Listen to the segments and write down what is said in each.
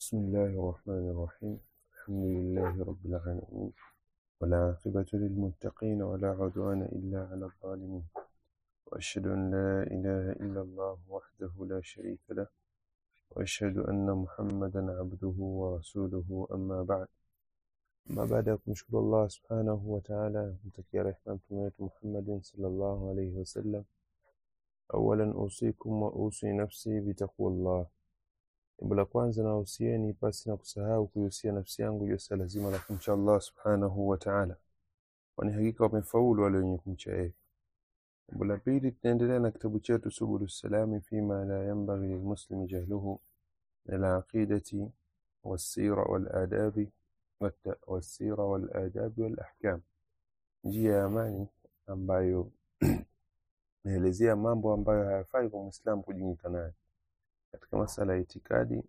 بسم الله الرحمن الرحيم الحمد لله رب العالمين والعاقبة للمتقين ولا عدوان إلا على الظالمين وأشهد أن لا إله إلا الله وحده لا شريك له وأشهد أن محمدا عبده ورسوله أما بعد ما بعد kumshukuru Allah subhanahu wa ta'ala kumtakia rehema mtume wetu Muhammadin sallallahu alayhi wasallam awalan usikum wa usi nafsi bitaqwallah jambo la kwanza nawahusieni pasi na kusahau kuihusia nafsi yangu juu ya swala zima la kumcha Allah subhanahu wa ta'ala kwani hakika wamefaulu wale wenye kumcha yeye jambo la pili tunaendelea na kitabu chetu subulu salami fima la yanbaghi lilmuslimi jahluhu min alaqidati والسيرة والآداب والت- والسيرة والآداب والأحكام njia ya amani ambayo inaelezea mambo ambayo hayafai kwa Muislamu kujinyika nayo katika masala ya itikadi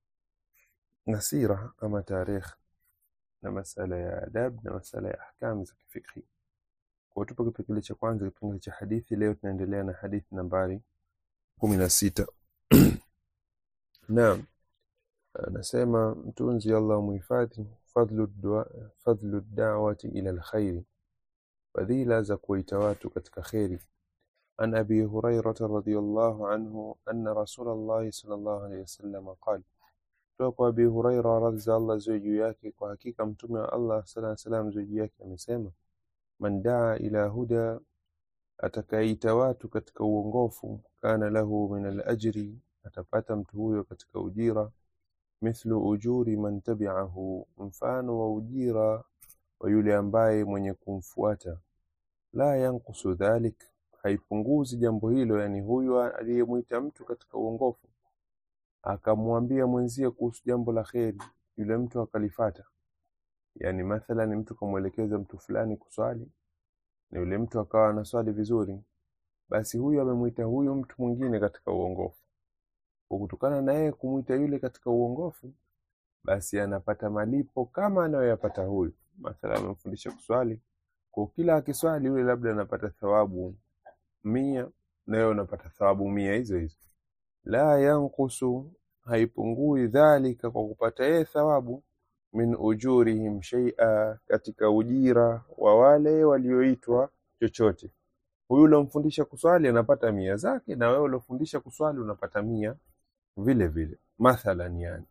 na sira ama tarikh na masala ya adab na masala ya ahkam za kifikhi. Kwa tupo kipengele cha kwanza, kipengele cha hadithi. Leo tunaendelea na hadithi nambari kumi na sita. Naam, anasema mtunzi Allah muhifadhi, fadlu dua, fadlu da'wati ila alkhairi, fadhila za kuwaita watu katika kheri. عن أبي هريرة رضي الله عنه أن رسول الله صلى الله عليه وسلم قال kutoka kwa Abi Huraira radhi za Allah ziwe juu yake, kwa hakika mtume wa Allah sala na salam ziwe juu yake amesema, man daa ila huda, atakayeita watu katika uongofu, kana lahu min alajri, atapata mtu huyo katika ujira, mithlu ujuri man tabi'ahu, mfano wa ujira wa yule ambaye mwenye kumfuata. La yankusu dhalik, haipunguzi jambo hilo, yani huyu aliyemwita mtu katika uongofu akamwambia mwenzie kuhusu jambo la kheri, yule mtu akalifata. Yani mathalan mtu kamwelekeza mtu fulani kuswali na yule mtu akawa anaswali vizuri, basi huyu amemwita huyu mtu mwingine katika uongofu. Kwa kutokana na yeye kumwita yule katika uongofu, basi anapata malipo kama anayoyapata huyu. Mathalan amemfundisha kuswali, kwa kila akiswali yule labda anapata thawabu mia na wewe unapata thawabu mia hizo hizo la yankusu haipungui dhalika kwa kupata yeye thawabu min ujurihim shay'a katika ujira wa wale walioitwa chochote huyu uliomfundisha kuswali anapata mia zake na wewe uliofundisha kuswali unapata mia vile vile mathalan yani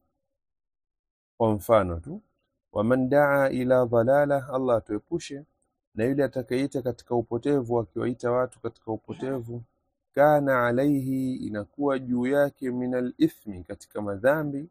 kwa mfano tu waman daa ila dhalala Allah atuepushe na yule atakayeita katika upotevu akiwaita watu katika upotevu kana alaihi inakuwa juu yake minal ithmi katika madhambi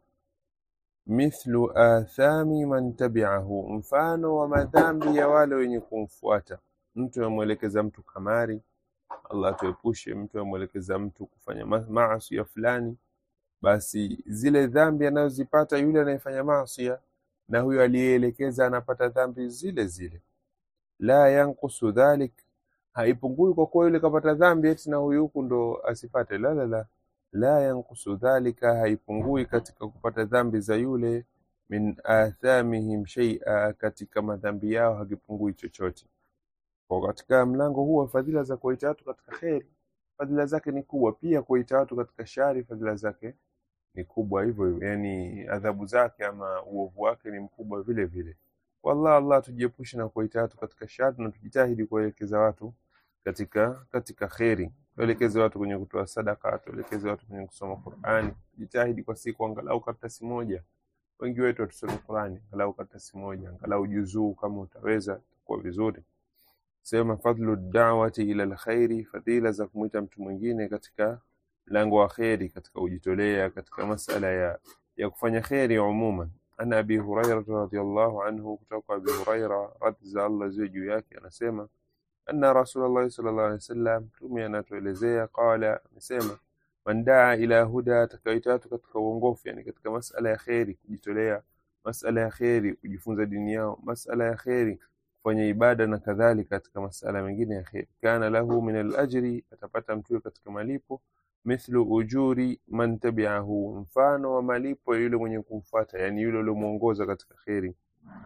mithlu athami man tabi'ahu mfano wa madhambi ya wale wenye kumfuata mtu amwelekeza mtu kamari Allah atuepushe mtu amwelekeza mtu kufanya ma- maasi ya fulani basi zile dhambi anazozipata yule anayefanya maasi na huyo aliyeelekeza anapata dhambi zile zile la yankusu dhalik haipungui kwa kuwa yule kapata dhambi eti na huyu huku ndo asipate la la la la yankusu dhalika haipungui katika kupata dhambi za yule min athamihim shay'a katika madhambi yao hakipungui chochote kwa katika mlango huu wa fadhila za kuwaita watu katika kheri fadhila zake ni kubwa pia kuwaita watu katika shari fadhila zake ni kubwa hivyo hivyo yani adhabu zake ama uovu wake ni mkubwa vile vile wallah allah tujiepushe na kuwaita watu katika shari na tujitahidi kuwaelekeza watu katika katika kheri tuelekeze watu kwenye kutoa sadaka tuelekeze watu kwenye kusoma Qur'ani jitahidi kwa siku angalau karatasi moja wengi wetu hatusome Qur'ani angalau karatasi moja angalau juzuu kama utaweza itakuwa vizuri sema fadlu da'wati ila alkhairi fadhila za kumwita mtu mwingine katika mlango wa kheri katika kujitolea katika masala ya ya kufanya kheri umuman ana abi huraira radhiyallahu anhu kutoka kwa abi huraira radhi za Allah ziwe juu yake anasema anna rasulullah sallallahu alaihi wasallam mtume anatuelezea qala amesema man daa ila huda atakaita watu katika uongofu yani katika masala ya kheri kujitolea masala ya kheri kujifunza dini yao masala ya kheri kufanya ibada na kadhalika katika masala mengine ya kheri kana lahu min alajri atapata mtu katika malipo mithlu ujuri man tabi'ahu mfano wa malipo ya yule mwenye kumfuata yani yule uliomuongoza katika kheri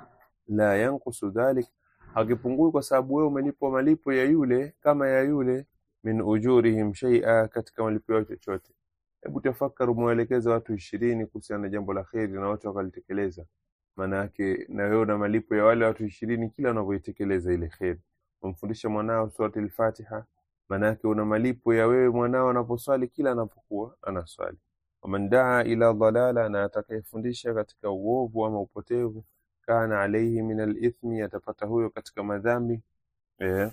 la yankusu dhalik hakipungui kwa sababu wewe umelipwa malipo ya yule kama ya yule min ujurihim shay'a katika malipo yao chochote hebu tafakari umewelekeza watu ishirini kuhusiana na jambo la kheri na watu wakalitekeleza maana yake na wewe una malipo ya wale watu ishirini kila wanavyoitekeleza ile kheri umfundisha mwanao surati al-Fatiha maana yake una malipo ya wewe mwanao anaposwali kila anapokuwa anaswali waman daa ila dhalala na atakayefundisha katika uovu ama upotevu kana alaihi min alithmi atapata huyo katika madhambi eh,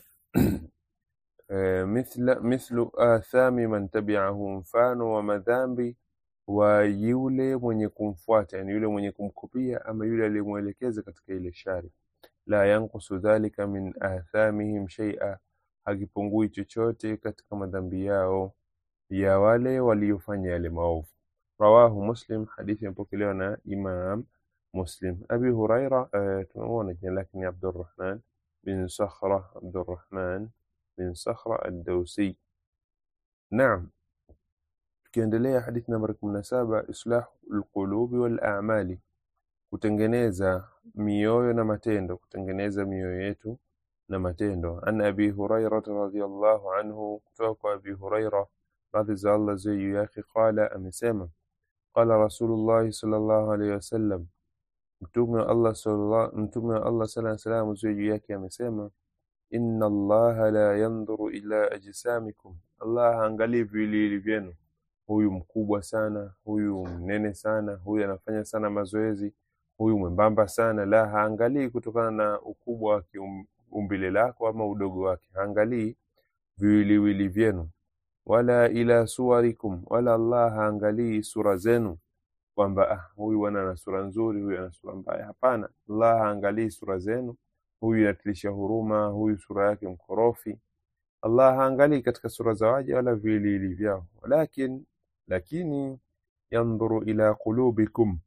eh, mithla, mithlu athami man tabi'ahu mfano wa madhambi wa yule mwenye kumfuata yani yule mwenye kumkopia ama yule aliyemwelekeza katika ile shari la yankusu dhalika min athamihim shay'a hakipungui chochote katika madhambi yao ya wale waliofanya yale maovu rawahu muslim hadithi imepokelewa na imam muslim abi huraira uh, tunamuona jina lake ni abdurrahman bin sakhra abdurrahman bin sakhra ad-dawsi naam tukiendelea hadithi nambari 17 islahu alqulubi wal a'mali kutengeneza mioyo na matendo kutengeneza mioyo yetu na matendo an abi huraira radhiyallahu anhu kutoka kwa abi huraira radhi za Allah ziwe juu yake qala amesema qala rasulullah sallallahu alaihi wasallam mtume wa Allah sallallahu mtume wa Allah sallallahu alaihi wasallam ziwe juu yake amesema inna allaha la yanzuru ila ajsamikum Allah haangalii viwiliwili vyenu huyu mkubwa sana huyu mnene sana huyu anafanya sana mazoezi huyu mwembamba sana la haangalii kutokana na ukubwa wa kiumbile lako ama udogo wake haangalii viwiliwili vyenu wala ila suwarikum wala Allah haangalii sura zenu kwamba ah, huyu bwana ana sura nzuri huyu ana sura mbaya hapana Allah haangalii sura zenu huyu inatilisha huruma huyu sura yake mkorofi Allah haangalii katika sura za waja wala viwiliwili vyao walakin lakini yandhuru ila qulubikum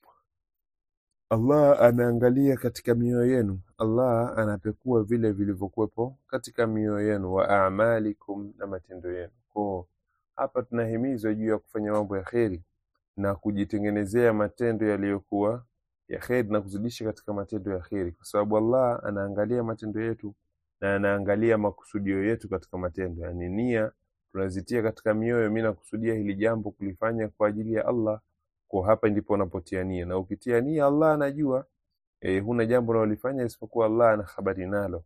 Allah anaangalia katika mioyo yenu Allah anapekua vile vilivyokuwepo katika mioyo yenu wa a'malikum na matendo yenu kwa hapa tunahimizwa juu ya kufanya mambo ya kheri na kujitengenezea matendo yaliyokuwa ya kheri na kuzidisha katika matendo ya kheri kwa sababu Allah anaangalia matendo yetu na anaangalia makusudio yetu katika matendo yani nia tunazitia katika mioyo mimi nakusudia hili jambo kulifanya kwa ajili ya Allah kwa hapa ndipo unapotia nia na ukitia nia Allah anajua e, huna jambo unalolifanya isipokuwa Allah ana habari nalo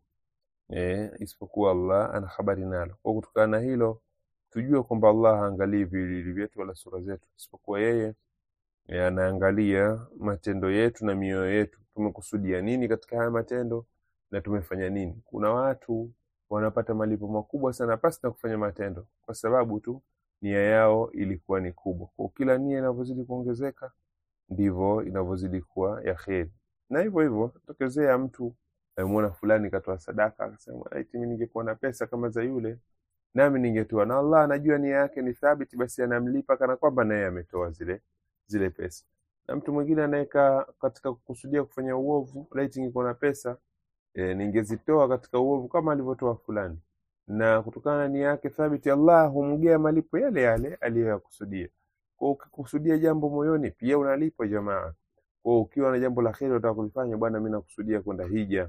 e, isipokuwa Allah ana habari nalo kwa kutokana na hilo tujue kwamba Allah haangalii viwiliwili vyetu wala sura zetu isipokuwa yeye e, anaangalia matendo yetu na mioyo yetu tumekusudia nini katika haya matendo na tumefanya nini kuna watu wanapata malipo makubwa sana pasi na kufanya matendo kwa sababu tu nia yao ilikuwa ni kubwa kwa kila nia inavyozidi kuongezeka ndivyo inavyozidi kuwa ya kheri na hivyo hivyo tokezea mtu amemuona fulani katoa sadaka akasema eti mimi ningekuwa na pesa kama za yule nami ningetoa na Allah anajua nia yake ni thabiti basi anamlipa kana kwamba naye ametoa zile zile pesa na mtu mwingine anaweka katika kukusudia kufanya uovu laiti ningekuwa na pesa e, ningezitoa katika uovu kama alivyotoa fulani na kutokana na nia yake thabiti Allah humgea malipo yale yale aliyoyakusudia kwa ukikusudia jambo moyoni pia unalipwa jamaa kwa ukiwa na jambo la kheri unataka kulifanya bwana mimi nakusudia kwenda hija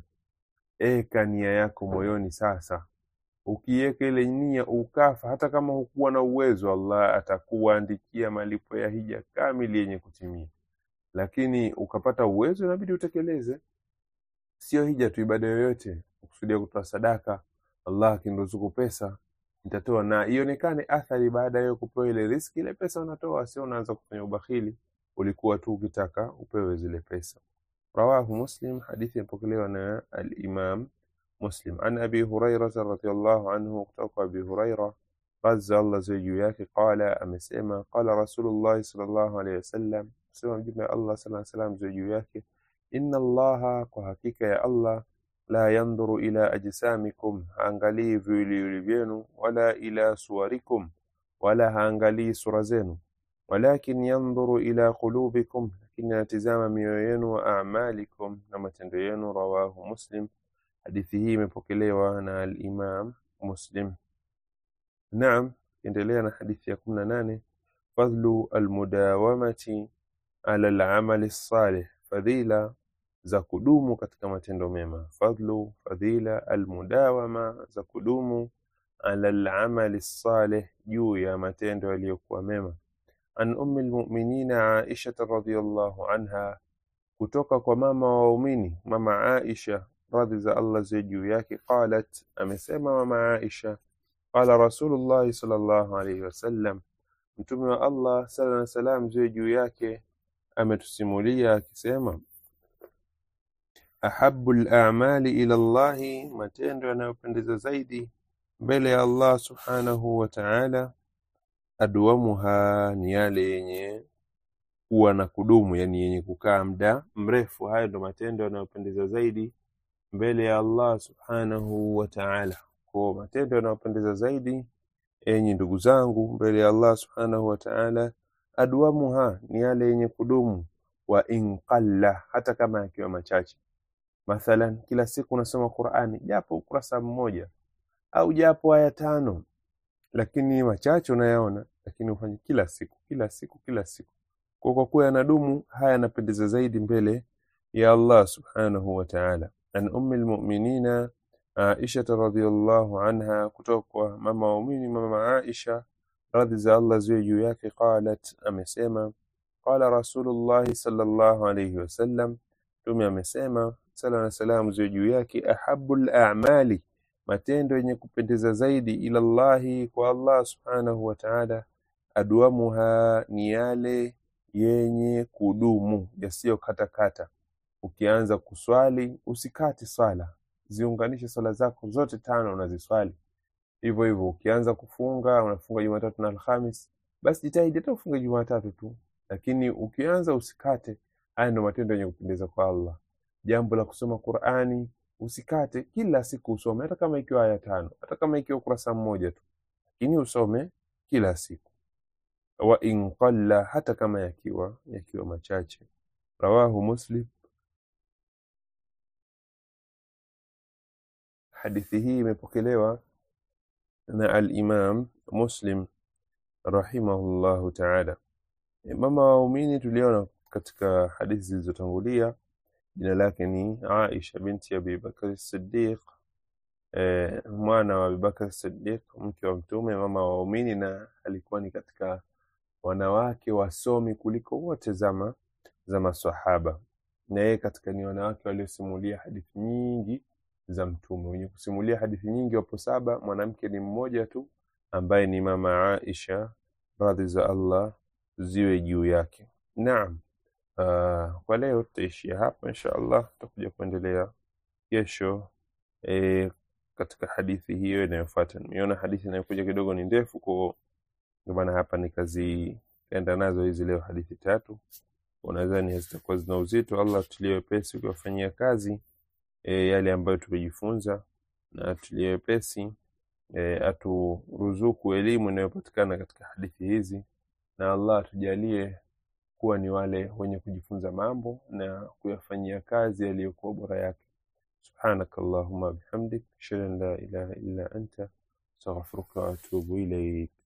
eka nia yako moyoni sasa ukiweka ile nia ukafa hata kama hukuwa na uwezo Allah atakuandikia malipo ya hija kamili yenye kutimia lakini ukapata uwezo inabidi utekeleze sio hija tu ibada yoyote ukusudia kutoa sadaka Allah akiniruzuku pesa nitatoa na ionekane athari baada ya kupewa ile riski ile pesa unatoa sio unaanza kufanya ubakhili ulikuwa tu ukitaka upewe zile pesa rawahu muslim hadithi imepokelewa na al-imam muslim an abi hurairah radhiyallahu anhu kutoka abi hurairah razza Allah juu yake qala amesema qala rasulullah sallallahu alayhi wasallam sema mjumbe Allah sallallahu alayhi wasallam juu yake inna allaha kwa hakika ya Allah la yandhuru ila ajsamikum haangalii viwiliwili vyenu wala ila suwarikum wala haangalii sura zenu walakin yandhuru ila qulubikum lakini anatizama mioyo yenu wa a'malikum na matendo yenu rawahu muslim hadithi hii imepokelewa na al-imam muslim naam endelea na hadithi ya 18 fadlu almudawamati ala al-amali salih fadhila za kudumu katika matendo mema fadlu fadhila almudawama za kudumu ala al-amali salih juu ya matendo yaliyokuwa mema an ummi lmuminina Aishata radhiyallahu anha, kutoka kwa mama wa waumini mama Aisha radhi za Allah ziwe juu yake, qalat, amesema mama Aisha, qala Rasulullahi sallallahu alayhi wasallam, mtume wa Allah sala na salam ziwe juu yake ametusimulia akisema, ahabu lamali ila llahi, matendo yanayopendeza zaidi mbele ya Allah subhanahu wa ta'ala, adwamuha, ni yale yenye kuwa na kudumu, yani yenye kukaa muda mrefu. Hayo ndo matendo yanayopendeza zaidi mbele ya Allah subhanahu wa ta'ala. Kwa matendo yanayopendeza zaidi, enyi ndugu zangu, mbele ya Allah subhanahu wa ta'ala, adwamuha, ni yale yenye kudumu, wa in qalla, hata kama yakiwa machache. Mathalan, kila siku unasoma Qur'ani japo ukurasa mmoja au japo aya tano, lakini machache unayaona, lakini ufanye kila siku kila siku kila siku. Kwa kwa kuwa yanadumu, haya yanapendeza zaidi mbele ya Allah subhanahu wa ta'ala. An ummi lmuminina Aisha radhiyallahu anha, kutoka kwa mama waumini mama Aisha radhi za Allah ziwe juu yake, qalat, amesema qala Rasulullahi sallallahu alayhi wasallam, Mtume amesema sala na salamu ziwe juu yake, ahabu lamali matendo yenye kupendeza zaidi ila Allahi, kwa Allah subhanahu wa ta'ala, adwamuha, ni yale yenye kudumu yasiyokatakata. Ukianza kuswali usikate swala, ziunganishe swala zako zote tano unaziswali hivyo hivyo. Ukianza kufunga unafunga Jumatatu na Alhamis, basi jitahidi hata ufunge Jumatatu tu, lakini ukianza usikate. Haya ndio matendo yenye kupendeza kwa Allah. Jambo la kusoma Qur'ani usikate, kila siku usome, hata kama ikiwa aya tano, hata kama ikiwa ukurasa mmoja tu, lakini usome kila siku. Wa in qalla, hata kama yakiwa yakiwa machache. Rawahu Muslim. Hadithi hii imepokelewa na al-Imam Muslim rahimahullahu ta'ala. Mama wa waumini tuliona katika hadithi zilizotangulia jina lake ni Aisha binti Abi Bakr Siddiq, eh, mwana wa Abi Bakr Siddiq, mke wa Mtume, mama wa waumini, na alikuwa ni katika wanawake wasomi kuliko wote zama za maswahaba, na yeye katika ni wanawake waliosimulia hadithi nyingi za Mtume. Wenye kusimulia hadithi nyingi wapo saba, mwanamke ni mmoja tu ambaye ni mama Aisha, radhi za Allah ziwe juu yake. Naam. Uh, kwa leo tutaishia hapa insha Allah, tutakuja kuendelea kesho e, katika hadithi hiyo inayofuata. Nimeona hadithi inayokuja kidogo ni ndefu, kwa ndio maana hapa nikazienda nazo hizi leo hadithi tatu. Unadhani zitakuwa zina uzito. Allah tulie wepesi ukiwafanyia kazi e, yale ambayo tumejifunza, na tulie wepesi e, aturuzuku elimu inayopatikana katika hadithi hizi, na Allah atujalie kuwa ni wale wenye kujifunza mambo na kuyafanyia kazi yaliyokuwa bora yake. Subhanaka Allahumma bihamdik ashhadu an la ilaha illa anta astaghfiruka wa atubu ilayk.